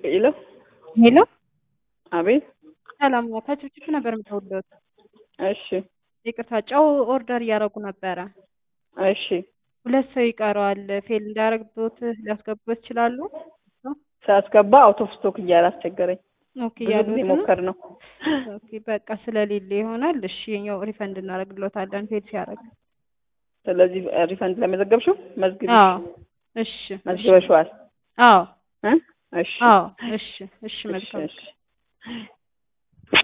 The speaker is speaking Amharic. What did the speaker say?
ሄሎ ሄሎ አቤት። ሰላም ነው። ከችብችብ ነበር የምደውልልዎት። እሺ ይቅርታ ጨው ኦርደር እያደረጉ ነበረ። እሺ ሁለት ሰው ይቀረዋል። ፌል እንዳያደርግቦት ሊያስገቡበት ይችላሉ? ሳስገባ አውት ኦፍ ስቶክ እያለ አስቸገረኝ። ኦኬ ብዙ ጊዜ ያሉት ነው? ሞከር ነው። ኦኬ በቃ ስለሌለ ይሆናል። እሺ የኛው ሪፈንድ እናደርግልዎታለን ፌል ሲያደርግ። ስለዚህ ሪፈንድ ለመዘገብሽው መዝግቢ አዎ እሺ እሺ መዝግበሽዋል አዎ እ እሺ አዎ እሺ እሺ እሺ መልካም እሺ